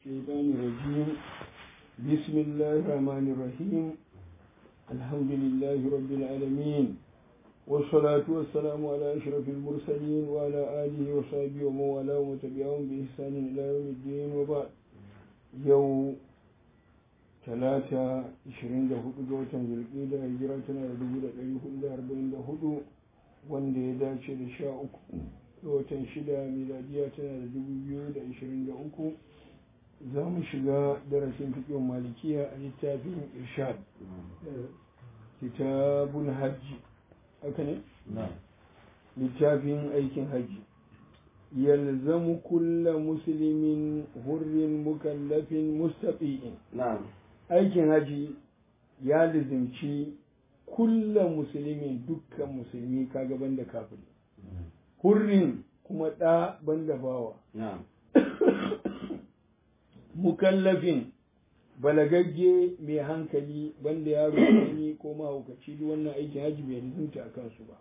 الشيطان الرجيم بسم الله الرحمن الرحيم الحمد لله رب العالمين والصلاة والسلام على أشرف المرسلين وعلى آله وصحبه ومن والاه وتبعهم بإحسان إلى يوم الدين وبعد يوم talata 24 ga watan zulƙida hijira tana da 1444 wanda ya dace da 13 ga watan shida miladiya tana da 2023 za mu shiga darasin fiƙin malikiya a littafin irshad kitabun hajji haka ne? littafin aikin hajji yalzamu kulla muslimin hurrin mukallafin mustafi'in aikin haji ya lizimci kulla musulmin dukkan musulmi kaga banda kafiri hurrin kuma ɗa banda bawa mukallafin balagagge mai hankali banda yaro ne ko mahaukaci duk wannan aikin haji bai lizimta a kansu ba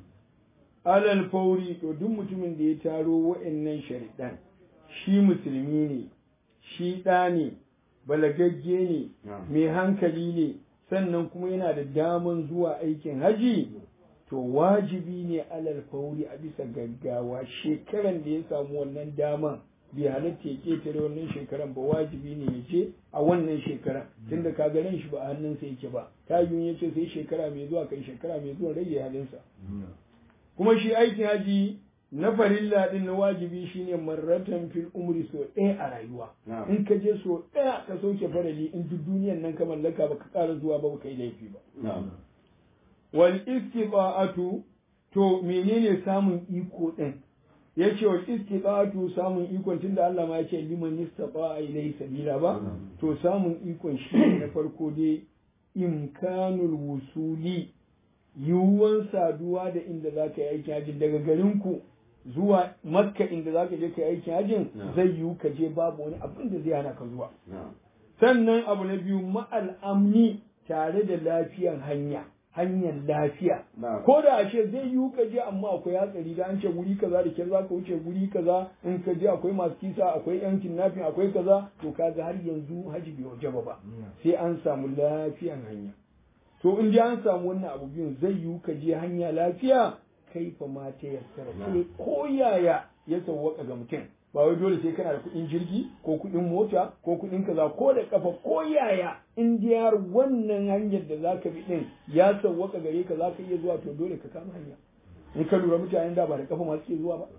alal fauri to duk mutumin da ya taro wa'annan sharidan shi musulmi ne shi ɗa ne balagagge ne mai hankali ne sannan kuma yana da daman zuwa aikin haji to wajibi ne alal fauri a bisa gaggawa shekaran da ya samu wannan daman bai halatta ya ketare wannan shekaran ba wajibi ne ya je a wannan shekaran tunda ka ran shi ba a hannunsa yake ba ta yi ya ce sai shekara mai zuwa kai shekara mai zuwa rage halinsa kuma shi aikin haji na farilla din na wajibi shine marratan fil umri so ɗaya a rayuwa in ka je so ɗaya ka sauke farali in duk duniyan nan ka mallaka baka ƙara zuwa ba baka yi laifi ba wal istiqa'atu to menene samun iko din yace wal istiqa'atu samun ikon tunda Allah ma yace liman istata'a ilayhi sabila ba to samun ikon shi na farko dai imkanul wusuli yiwuwan saduwa da inda za ka yi aikin hajji daga garinku zuwa makka inda za ka je ka yi aikin hajjin zai yiwu ka je babu wani abin da zai hana ka zuwa sannan abu na biyu ma'al'amni tare da lafiyan hanya hanyar lafiya ko da ashe zai yiwu ka je amma akwai hatsari da an ce guri kaza da kyar za ka wuce guri kaza in ka je akwai masu kisa akwai yan kidnapping akwai kaza to kaga har yanzu haji bai wajaba ba sai an samu lafiyan hanya to in ji an samu wannan abu biyun zai yiwu ka je hanya lafiya kai fa ma ta yassara sai ko yaya ya sauwaka ga mutum ba wai dole sai kana da kuɗin jirgi ko kuɗin mota ko kuɗin kaza ko da kafa ko yaya in ji har wannan hanyar da zaka bi din ya sauwaka gare ka zaka iya zuwa to dole ka kama hanya in ka lura mutanen da ba da kafa ma suke zuwa ba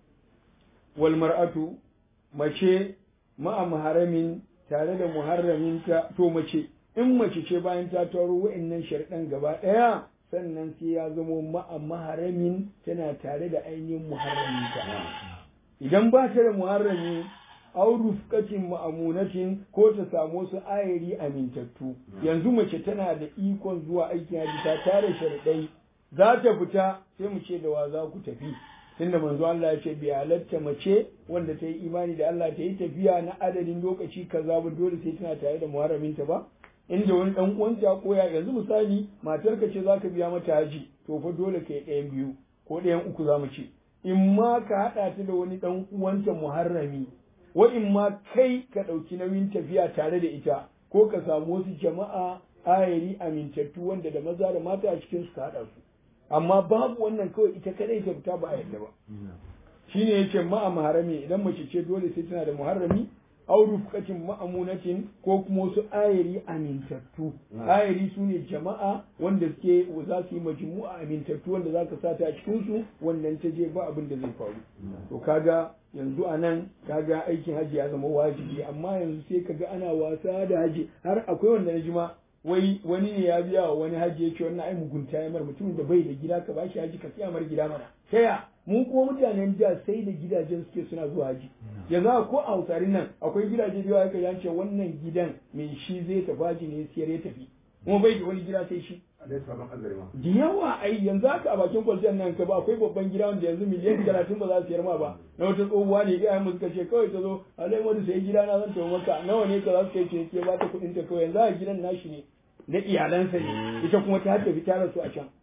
wal mar'atu mace ma'a muharramin tare da muharraminta to mace in mace ce bayan ta taro wa'annan sharɗan gaba ɗaya sannan sai ya zamo ma'a maharamin tana tare da ainihin muharraminta idan ba ta da muharrami aw rufqatin ma'amunatin ko ta samu su ayari amintattu yanzu mace tana da ikon zuwa aikin haji ta tare sharɗai za ta fita sai mu ce da wa za ku tafi tunda manzo Allah ya ce bi halatta mace wanda ta yi imani da Allah ta yi tafiya na adadin lokaci kaza ba dole sai tana tare da muharraminta ba inda wani dan uwanta ko ya yanzu misali matarka ce zaka biya mata haji to fa dole kai ɗayan biyu ko ɗayan uku zamu ce in ma ka haɗa ta da wani dan uwanta muharrami wa in ma kai ka ɗauki nauyin tafiya tare da ita ko ka samu wasu jama'a ayari amintattu wanda da maza da mata a cikin su ka haɗa su amma babu wannan kawai ita kadai ta fita ba a yadda ba shine yace ma'a muharrami idan mace ce dole sai tana da muharrami aw rufqatin ma'amunatin ko kuma wasu ayari amintattu ayari su ne jama'a wanda suke za su yi majmu'a amintattu wanda za ka sa ta a cikin su wannan ta je ba abin da zai faru to kaga yanzu a nan kaga aikin hajji ya zama wajibi amma yanzu sai kaga ana wasa da haji har akwai wanda na jima wai wani ne ya biya wa wani haji ya ce wannan ai mugunta ya mar mutumin da bai da gida ka bashi haji ka siya mar gida mana taya mu kuma mutanen da sai da gidajen suke suna zuwa haji yanzu ko a hausarin nan akwai gidaje biyu aka yance wannan gidan mai shi zai tafi haji ne siyar ya tafi kuma bai da wani gida sai shi da yawa ai yanzu haka a bakin kwalciyar nan ka ba akwai babban gida wanda yanzu miliyan talatin ba za su siyar ma ba na wata tsohuwa ne iyayen mu suka ce kawai ta zo alai wani sai gida na zan tafi maka nawa ne ka za su kai ce ke ba ta kuɗin ta kawai yanzu a gidan nashi ne na iyalansa ne ita kuma ta tafi ta rasu a can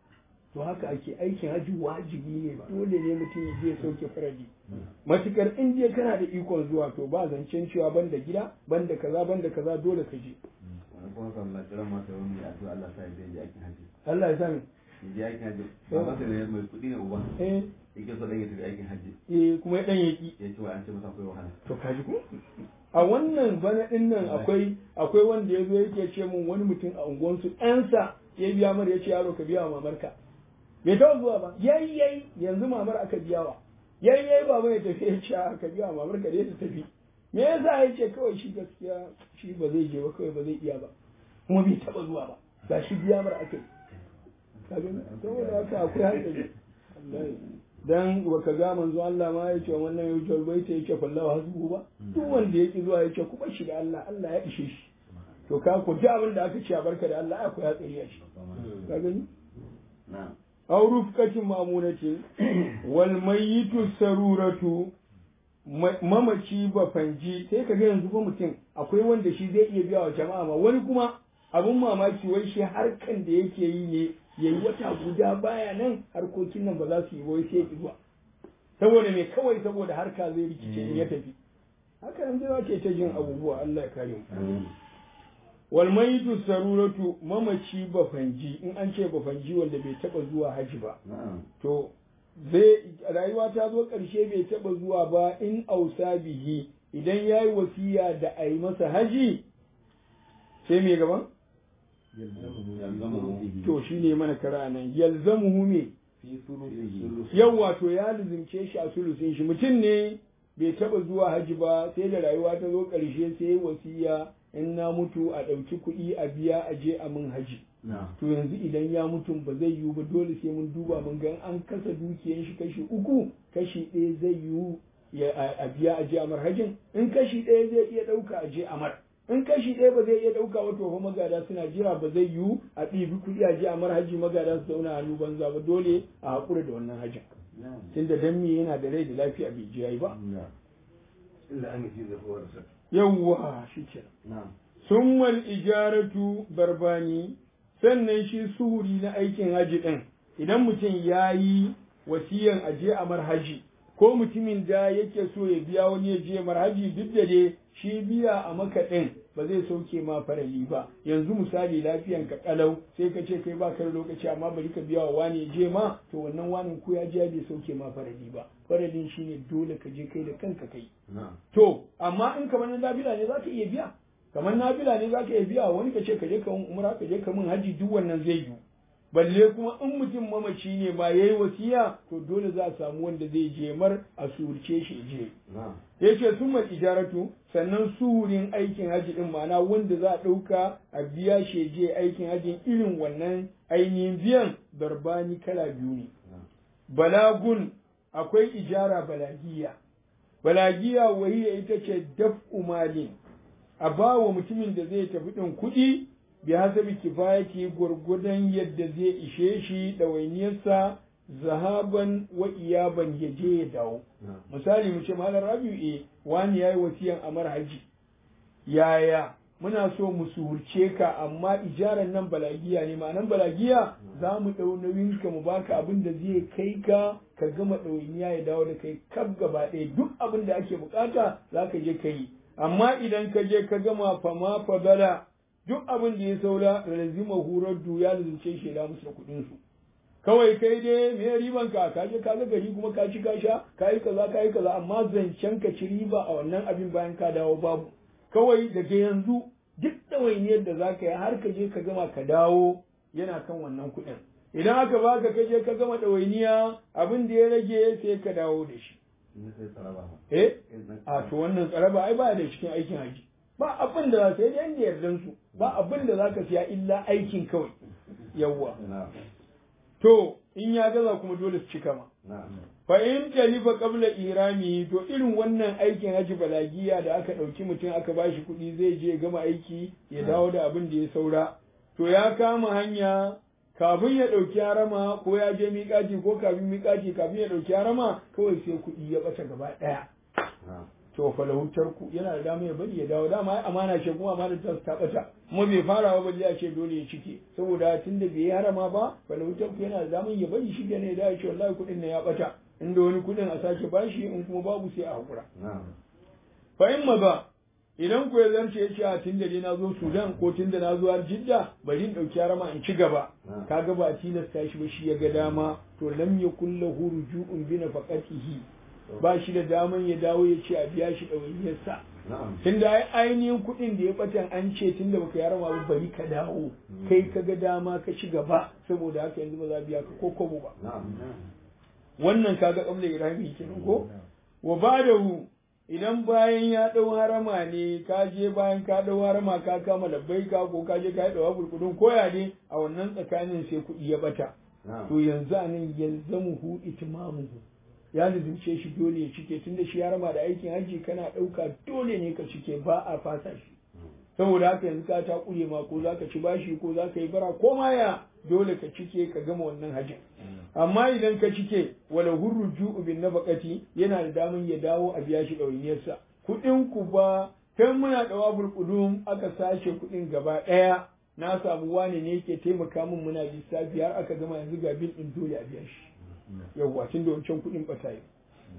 to haka ake aikin haji wajibi ne dole ne mutum ya je sauke faradi matukar in je kana da ikon zuwa to ba zancen cewa banda gida banda kaza banda kaza dole ka je kuma kan na kira masa wani addu'a Allah sa ya je aikin haji Allah ya sani ya je aikin haji ba masa ne mai kuɗi ne uba eh yake so dan ya tafi aikin haji eh kuma ya dan yaki ya ce wa an ce masa akwai wahala to kaji ko a wannan bana din nan akwai akwai wanda ya zo yake ce mun wani mutum a unguwansu ɗansa ya biya mar ya ce yaro ka biya wa mamarka bai taɓa zuwa ba yayi yayi yanzu mamar aka biya wa yayi yayi baba ya tafi ya ce a ka biya wa mamarka dai ta tafi me yasa ya ce kawai shi gaskiya shi ba zai je ba kawai ba zai iya ba kuma bai taɓa zuwa ba ga shi biya mar aka yi kaga saboda haka akwai hankali wallahi dan baka ga manzo Allah ma ya ce wannan ya wuce bai ta yake fallahu hasbu ba duk wanda yake zuwa ya ce ku bar shi da Allah Allah ya ishe shi to ka ku ji abin da aka ce a barka da Allah akwai ya tsariya shi ka gani na'am aw rufqatin mamunatin wal mayyitu saruratu mamaci ba fanji sai ka ga yanzu ba mutum akwai wanda shi zai iya biya wa jama'a ma wani kuma abun mamaki wai shi harkan da yake yi ne yayi wata guda baya nan harkokin nan ba za su yi wai sai zuwa saboda me kawai saboda harka zai rikice in ya tafi haka yanzu za ke ta jin abubuwa Allah ya kare mu wal mayitu saruratu mamaci bafanji in an ce bafanji wanda bai taba zuwa haji ba na'am to zai rayuwa ta zo ƙarshe bai taba zuwa ba in ausa bihi idan yayi wasiya da a yi masa haji sai me gaban to shine mana kara nan yalzamuhu me fi sulusihi yawwa to ya lizimce shi a sulusin shi mutum ne bai taba zuwa haji ba sai da rayuwa ta zo ƙarshe sai wasiya in na mutu a ɗauki kuɗi a biya a je a mun haji na'am to yanzu idan ya mutu ba zai yiwu ba dole sai mun duba mun ga an kasa dukiyan shi kashi uku kashi ɗaya zai yiwu ya a- a biya a je amar hajin in kashi ɗaya zai iya ɗauka a je amar in kashi ɗaya ba zai iya ɗauka ba to fa magada suna jira ba zai yiwu a ɗibi kuɗi a je amar haji magada su zauna hannu banza ba dole a haƙura da wannan hajin na'am tunda dan me yana da rai da lafiya bai je yayi ba na'am illa an yi da kowar sa yawwa shi kenan na'am summal ijaratu barbani sannan shi suhuri na aikin haji ɗin idan mutum ya yi wasiyan aje a marhaji ko mutumin da yake so ya biya wani ya je marhaji duk da dai shi biya a maka ɗin ba zai sauke ma farali ba yanzu misali lafiyan ka kalau sai ka ce kai ba ka da lokaci amma bari ka biya wa wani ya je ma to wannan wani ko ya je bai sauke ma farali ba faralin shine dole ka je kai da kanka kai na'am To, amma in kamar na nafila ne za ka iya biya, kamar nafila ne za ka iya biya wani ka ce ka je ka mun umra ka je ka mun haji duk wannan zai yi. Balle kuma in mutum mamaci ne ma yayi wasiya to dole za a samu wanda zai je mar a surce shi je. na'am Yace sun mal ijaratu sannan suhurin aikin haji din ma'ana wanda za a ɗauka a biya shi je aikin hajin irin wannan ainihin biyan darbani kala biyu ne. na'am balagun akwai ijara balagiya balagiya wahiya ita ce daf'u malin a ba wa mutumin da zai tafi ɗin kuɗi bi hasabi kifayati gwargwadon yadda zai ishe shi ɗawainiyarsa zahaban wa iyaban ya je ya dawo na'am misali mu ce malam rabiu e wani yayi wasiyan amar haji yaya muna so mu suhurce ka amma ijaran nan balagiya ne ma'anan balagiya za mu ɗau nauyin ka mu baka abin da zai kai ka ka gama ɗawainiya ya dawo da kai kaf gaba ɗaya duk abin da ake bukata za ka je ka yi amma idan ka je ka gama fama fadala duk abin da ya saura lazima hurar du ya lazimce shi da musu da kuɗin su kawai kai dai me riban ka ka je ka ga gari kuma ka ci ka sha ka yi kaza ka yi kaza amma zancen ka ci riba a wannan abin bayan ka dawo babu kawai daga yanzu duk ɗawainiyar da za ka yi har ka je ka gama ka dawo yana kan wannan kuɗin idan aka baka ka je ka gama ɗawainiya abin da ya rage sai ka dawo da shi in sai saraba eh a to wannan tsaraba ai ba da cikin aikin haji ba abin da za ka yi da yanda yardan su ba abin da za ka siya illa aikin kawai yawwa na'am to in ya gaza kuma dole su cika ma na'am fa in talifa qabla irami to irin wannan aikin haji balagiya da aka ɗauki mutum aka bashi kuɗi zai je ya gama aiki ya dawo da abin da ya saura to ya kama hanya kafin ya ɗauki harama ko ya je miƙaci ko kafin miƙaci kafin ya ɗauki harama kawai sai kuɗi ya ɓata gaba ɗaya na'am to falahu tarku yana da dama ya bari ya dawo dama ai amana ce kuma amana ta ta bata kuma bai fara ba balle ya ce dole ya cike saboda tunda bai yi harama ba falahu tarku yana da dama ya bari shi ne da ya ce wallahi kuɗin ne ya bata inda wani kuɗin a sake bashi in kuma babu sai a hakura fa in maza idan ku ya zarce ya ce a tun da dai na zo Sudan ko tun da na zo har Jidda bari in ɗauki harama in ci gaba kaga ba a tilasta shi ba shi ya ga dama to lam yakul lahu ruju'un bi nafaqatihi ba shi da daman ya dawo ya ce a biya shi ɗawainiyarsa tun da ainihin kuɗin da ya ɓatan an ce tun da baka harama ba bari ka dawo kai ka ga dama ka ci gaba saboda haka yanzu ba za biya ka ko kobo ba wannan kaga ƙabla irami kenan ko wa ba'dahu idan bayan ya ɗau harama ne ka je bayan ka ɗau harama ka kama labbai ka ko ka je ka yi ɗawa kurkudun koya ne a wannan tsakanin sai kuɗi ya ɓata to yanzu a nan yalzamuhu itimamuhu ya lizince shi dole ya cike tunda shi harama da aikin hajji kana ɗauka dole ne ka cike ba a fasa shi saboda haka yanzu ka ta ƙure ma ko za ka ci bashi ko za ka yi bara ko ma ya dole ka cike ka gama wannan hajjin amma idan ka cike wala hurru ju'u bin nafaqati yana da daman ya dawo a biya shi ɗawainiyarsa kuɗin ku ba kan muna ɗawabul qudum aka sace kuɗin gaba ɗaya na samu wani ne yake taimaka min muna lissafi har aka gama yanzu ga bil ɗin dole a biya shi yawwa tun da wancan kuɗin ɓata yi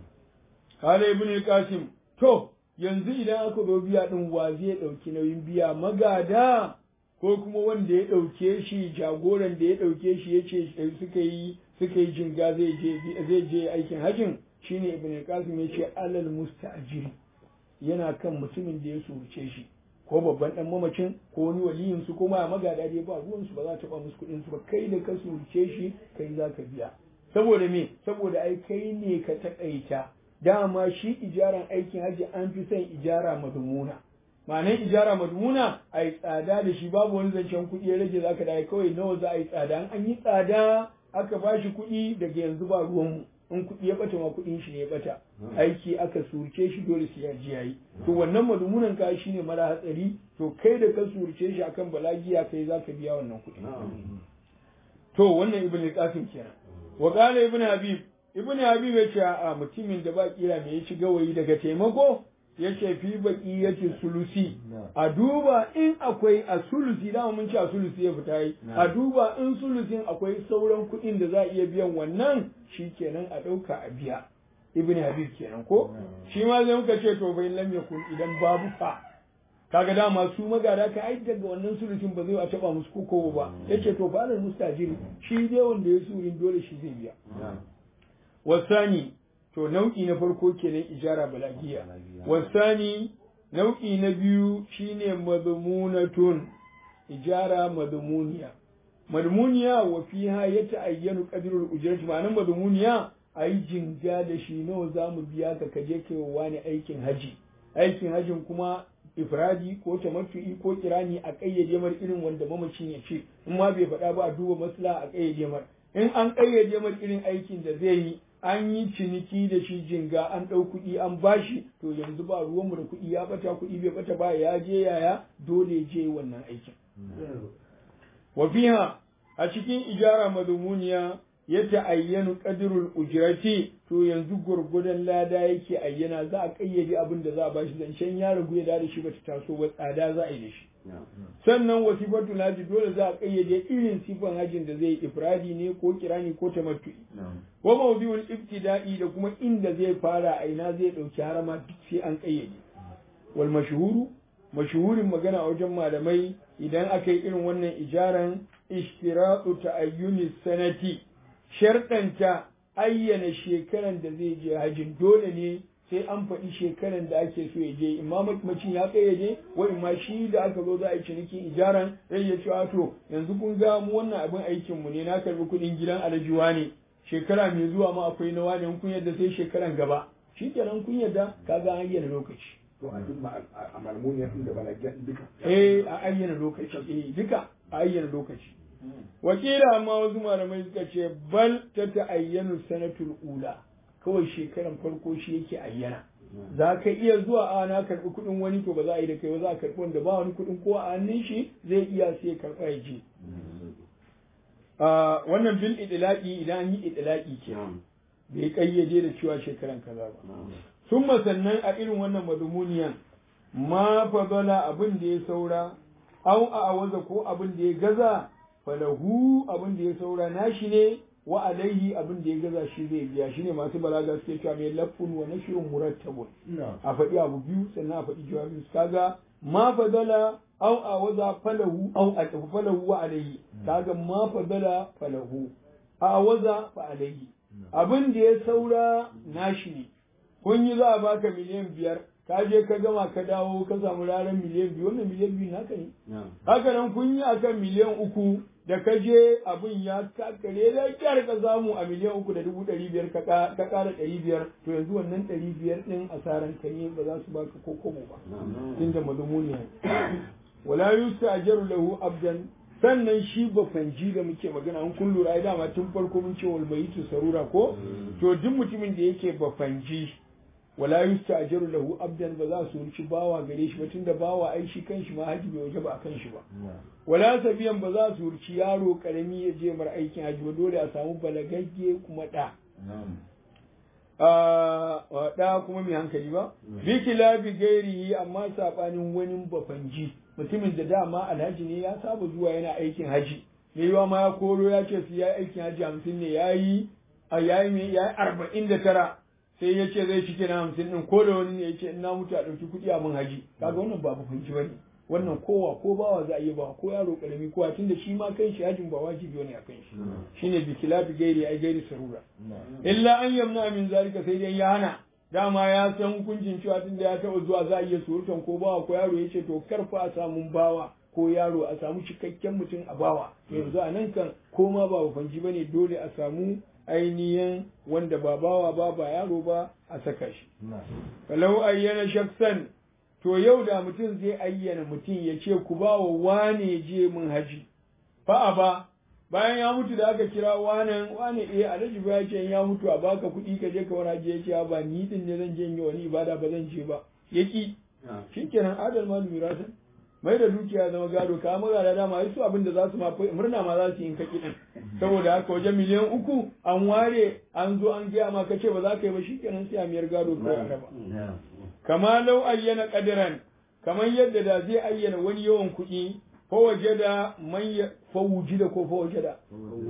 Hala ibn Qasim to yanzu idan aka zo biya ɗin wa zai ɗauki nauyin biya magada ko kuma wanda ya ɗauke shi jagoran da ya ɗauke shi ya ce suka yi suka yi jinga zai je zai je aikin hajjin shine ibn qasim ya ce alal musta'jiri yana kan mutumin da ya surce shi ko babban dan mamacin ko wani waliyin su ko ma magada dai ba ruwan su ba za ta ba musu kuɗin su ba kai da ka surce shi kai za ka biya saboda me saboda ai kai ne ka taƙaita dama shi ijaran aikin hajji an fi son ijara madumuna ma'anar ijara madmuna a yi tsada da shi babu wani zancen kuɗi ya rage za ka da kawai nawa za a yi tsada an yi tsada aka ba shi kuɗi daga yanzu ba ruwanmu in kuɗi ya ɓata ma kuɗin shi ne ya ɓata aiki aka surce shi dole su ya ji yayi to wannan madmunan ka shi ne mara hatsari to kai da ka surce shi akan balagiya kai za ka biya wannan kuɗi to wannan ibn qasim kenan wa qala ibn habib ibn habib ya ce a mutumin da ba kira me ya ci gawayi daga taimako yace fi baki yace sulusi a duba in akwai a sulusi dama mun ce a sulusi ya fita yi a duba in sulusin akwai sauran kuɗin da za a iya biyan wannan shi kenan a ɗauka a biya ibn habib kenan ko shi ma zai muka ce to bai lam yakun idan babu fa kaga dama su magada ka ai daga wannan sulusin ba zai a taba musu koko ba yace to fa alal mustajiri shi dai wanda ya surin dole shi zai biya wasani to nau'i na farko kenan ijara balagiya wasani nau'i na biyu shine madmunatun ijara madmuniya madmuniya wa fiha yata'ayyanu qadrul ujrati ma'anan madmuniya ayi jinga da shi nawa zamu biya ka kaje kai wani aikin haji aikin hajin kuma ifradi ko tamattu'i ko kirani a kayyade mar irin wanda mamacin ya ce in ma bai faɗa ba a duba maslaha a kayyade mar in an kayyade mar irin aikin da zai yi an yi ciniki da shi jinga an ɗau kuɗi an bashi to yanzu ba ruwanmu da kuɗi ya bata kuɗi bai bata ba ya je yaya dole je wannan aikin wa fiha a cikin ijara madmuniya ya ta'ayyanu qadrul ujrati to yanzu gurgudan lada yake ayyana za a kayyade abin da za a bashi zancen ya ragu ya da shi bata taso ba tsada za a yi da shi sannan wasifatul haji dole za a kayyade irin sifan hajin da zai ifradi ne ko kirani ko tamattu'i wa mawdi'ul ibtida'i da kuma inda zai fara a ina zai dauki harama duk sai an kayyade wal mashhuru mashhurin magana a wajen malamai idan aka yi irin wannan ijaran ishtiratu ta'ayyuni sanati sharɗanta ayyana shekaran da zai je hajin dole ne sai an faɗi shekaran da ake so ya je imma macin ya kayyade wa imma shi da aka zo za a yi cinikin ijaran zai ya ce to yanzu kun ga mu wannan abin aikin mu ne na karbi kuɗin gidan alajuwa ne shekara mai zuwa ma akwai nawa ne kun yadda sai shekaran gaba shi kenan kun yadda kaga an ayyana lokaci to a duk a malmuniya da balagiya duka eh a ayyana lokaci eh duka a ayyana lokaci wakila amma wasu malamai suka ce bal ta ta'ayyanu sanatul ula kawai shekaran farko shi yake ayyana za ka iya zuwa a na karɓi kuɗin wani to ba za a yi da kai ba za a karɓi wanda ba wani kuɗin ko a hannun shi zai iya sai karɓa ya je wannan bil idlaqi idan an yi idlaqi ke bai kayyade da cewa shekaran kaza ba summa sannan a irin wannan madumuniyan ma fadala abin da ya saura au a awaza ko abin da ya gaza falahu abin da ya saura nashi ne wa alaihi abin da ya gaza shi zai biya shine masu balaga suke cewa mai lafun wa nashrun murattabun a faɗi abu biyu sannan a faɗi jawabin su kaga ma fadala au a waza falahu au a tafi falahu wa alaihi kaga ma fadala falahu a waza fa alaihi abin da ya saura nashi ne kun yi za a baka miliyan biyar ka je ka gama ka dawo ka samu ranar miliyan biyu wannan miliyan biyu naka ne haka nan kun yi akan miliyan uku da ka je abin ya kakare da kyar ka samu a miliyan uku da dubu ɗari biyar ka ƙara ɗari biyar to yanzu wannan ɗari biyar ɗin asaran ka ne ba za su baka ko kobo ba tun da madumuni wala yusta ajaru lahu abdan sannan shi bafanji da muke magana an kun lura ai dama tun farko mun ce wal mayitu sarura ko to duk mutumin da yake bafanji wala yusta'jaru lahu abdan ba za su wuci bawa gare shi ba tunda bawa ai shi kanshi ma haji bai waje ba akan shi ba wala sabiyan ba za su wuci yaro karami ya je mar aikin haji ba dole a samu balagagge kuma da da kuma mai hankali ba bi kilabi gairihi amma sabanin wani bafanji mutumin da dama alhaji ne ya saba zuwa yana aikin haji me yiwa ma ya koro ya ce su ya aikin haji hamsin ne yayi a yayi me yayi arba'in da tara sai ya ce zai cike na hamsin ɗin ko da wani ne ya ce in na mutu a ɗauki kuɗi a mun haji kaga wannan ba fahimci ba ne wannan kowa ko bawa za a yi ba ko yaro karami kowa tunda shi ma kan shi hajin ba wajibi ne a kan shi shine bi kilafi gairi ai gairi sarura illa an yamna min zalika sai dai ya hana dama ya san hukuncin cewa tunda ya taɓa zuwa za a iya surutan ko bawa ko yaro ya ce to karfa a samun bawa ko yaro a samu cikakken mutum a bawa yanzu a nan kan ko ma ba fanji bane dole a samu ainihin wanda ba bawa ba ba yaro ba a saka shi. Falau ayyana shaksan to yau da mutum zai ayyana mutum ya ce ku ba wa wane je mun haji. Fa'a ba bayan ya mutu da aka kira wanan wane eh alhaji ba ya ce ya mutu a baka kuɗi ka je ka wani haji ya ce ba ni din ne zan je yi wani ibada ba zan je ba. Yaki shikenan adal ma mirasan mai da dukiya zama gado ka maza da dama su abin da za su ma murna ma za su yi kaki din saboda haka wajen miliyan uku an ware an zo an gaya ma kace ba za ka yi ba shikenan sai a miyar gado ko a raba kama lau ayyana qadiran kamar yadda da zai ayyana wani yawan kuɗi ko waje da man fa wujida ko fa waje da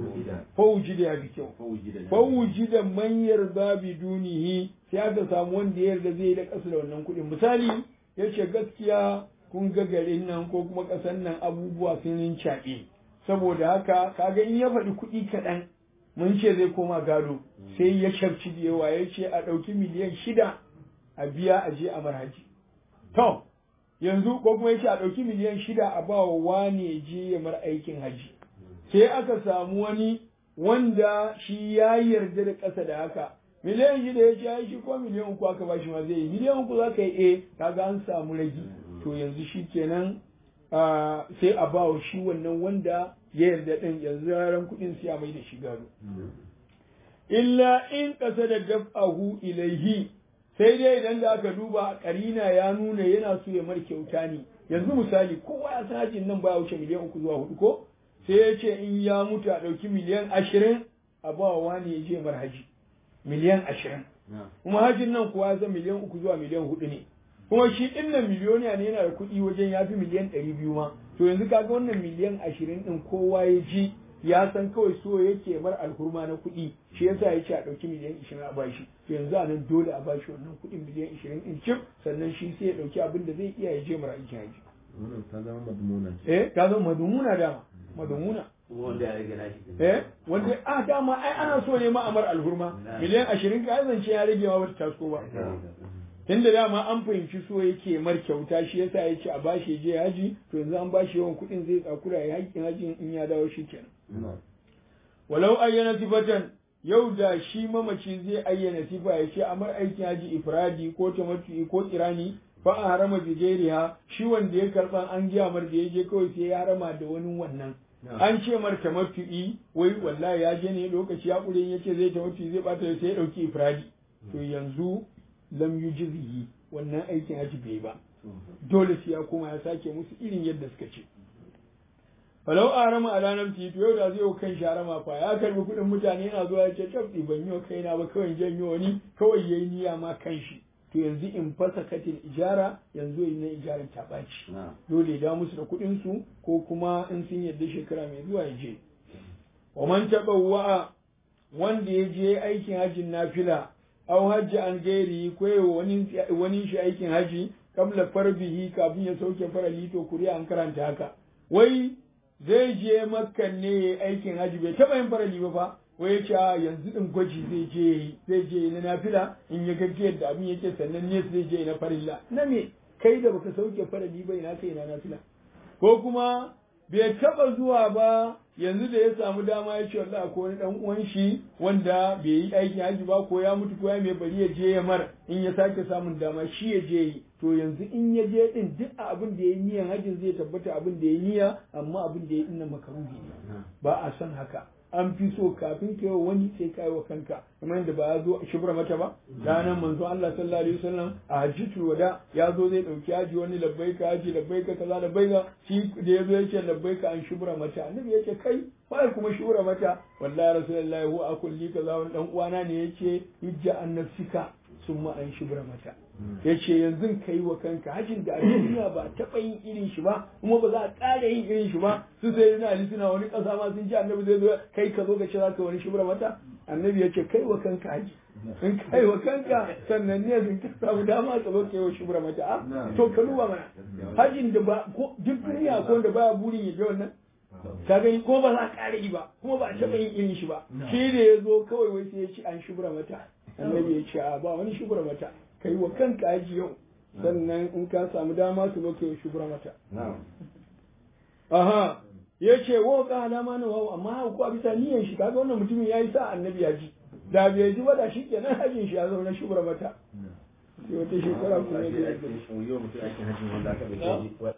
fa wujida ya bi kyau fa wujida man yarda bi dunihi sai aka samu wanda ya yarda zai da kasu da wannan kuɗin misali yace gaskiya kun ga garin nan ko kuma ƙasar nan abubuwa sun rincaɓe saboda haka kaga in ya faɗi kuɗi kaɗan mun ce zai koma gado sai ya sharci da yawa ya ce a ɗauki miliyan shida a biya a je a marhaji to yanzu ko kuma ya ce a ɗauki miliyan shida a ba wa wane ya je ya mar aikin haji sai aka samu wani wanda shi ya yarda da ƙasa da haka miliyan shida ya ce ya shi ko miliyan uku aka ba shi ma zai yi miliyan uku za ka yi eh kaga an samu ragi to yanzu shi kenan sai a ba wa shi wannan wanda ya yarda ɗin yanzu ranar kuɗin sai a mai da shi gado. Illa in ƙasa da daf'ahu ilaihi sai dai idan da aka duba ƙarina ya nuna yana so ya mar kyauta ne yanzu misali kowa ya san hajin nan baya wuce miliyan uku zuwa hudu ko sai ya ce in ya mutu a ɗauki miliyan ashirin a ba wa wani ya je mar haji miliyan ashirin kuma hajin nan kuwa ya san miliyan uku zuwa miliyan hudu ne kuma shi ɗin nan miliyoniya ne yana da kuɗi wajen ya fi miliyan ɗari biyu ma to yanzu kaga wannan miliyan ashirin ɗin kowa ya ji ya san kawai so yake mar alhurma na kuɗi shi yasa ya ce a ɗauki miliyan ashirin a bashi to yanzu a nan dole a bashi wannan kuɗin miliyan ashirin ɗin cif sannan shi sai ya ɗauki abin da zai iya ya je mara aikin haji. wannan ta zama madmuna eh ta zama madumuna dama madumuna wanda ya rage nashi eh wanda a dama ai ana so ne ma amar alhurma miliyan ashirin ka zance ya rage ma bata taso ba tunda dama an fahimci so yake mar kyauta shi yasa ya ce a bashi je haji to yanzu an bashi yawan kuɗin zai tsakura ya haƙƙin haji in ya dawo shi kenan walau ayyana sifatan yau da shi mamaci zai ayyana sifa ya ce amar aikin haji ifradi ko tamattu'i ko kirani fa a harama bijeriha shi wanda ya karban an giya mar da ya je kawai sai ya harama da wani wannan an ce mar tamattu'i wai wallahi ya je ne lokaci ya kure ya ce zai tamattu'i zai bata sai ya dauki ifradi to yanzu lam yujzihi wannan aikin haji bai ba dole sai ya koma ya sake musu irin yadda suka ce falau a rama a ranar titi yau da zai yau kan sharama fa ya karbi kuɗin mutane yana zuwa ya ce tabbi ban yi wa kaina ba kawai janyo wani kawai yayi niyya ma kan shi to yanzu in fasa katin ijara yanzu yi na ijarar ta ɓaci na'am dole ya dawo musu da kuɗin su ko kuma in sun yarda shekara mai zuwa ya je wa man taɓa wanda ya je aikin hajjin nafila aw hajji an gairi ko yawa wani wani shi aikin haji kabla farbihi kafin ya sauke farali to kuriya an karanta haka wai zai je makkan ne ya aikin haji bai taba yin farali ba fa wai ya ce a yanzu din gwaji zai je yi zai je na nafila in ya gaji yadda abin yake sannan ne zai je na farilla na me kai da baka sauke farali ba ina kai na nafila ko kuma bai taba zuwa ba yanzu da ya samu dama ya ce wallahi ko wani dan uwan shi wanda bai yi aikin haji ba ko ya mutu ko ya mai bari ya je ya mar in ya sake samun dama shi ya je yi to yanzu in ya je din duk abin da ya yi niyan hajin zai tabbata abin da ya yi niyya amma abin da ya yi nan makaruhi ne ba a son haka an fi so kafin ka yi wa wani sai ka yi wa kanka kamar yadda ba ya zo a shibra mata ba ranar manzo Allah sallallahu alaihi wasallam a hajjatul wada ya zo zai dauki haji wani labbaika haji labbaika kaza labbaika shi da ya zo ya ce labbaika an shibra mata annabi ya ce kai wai kuma shibra mata wallahi rasulullahi huwa akulli kaza wani dan uwana ne yace hijja an nafsika summa an shibra mata yace yanzu kai wa kanka hajin da a duniya ba taɓa yin irin shi ba kuma ba za a ƙara yin irin shi ba su sai na ali suna wani ƙasa ma sun ji annabi zai zo kai ka zo ka ce za ka wani shibra mata annabi ya ce kai wa kanka haji in kai wa kanka sannan ne sun ka samu dama ka zo kai wa shibra mata a to ka duba mana hajin da ba ko duk duniya ko da baya burin ya je wannan ka gani ko ba za a ƙara yi ba kuma ba a taɓa yin irin shi ba shi da ya zo kawai wai sai ya ci an shibra mata annabi ya ce a ba wani shibra mata kai wa kanka haji yau sannan in ka samu dama su zo kai wa shibra mata aha ya ce wa ka alama na wawa amma ko a bisa niyyar shi kaga wannan mutumin ya yi sa annabi ya ji da bai ji ba da shi kenan hajin shi ya zauna shubra mata sai wata shekara kuma ya yau mutum aikin hajji wanda aka bai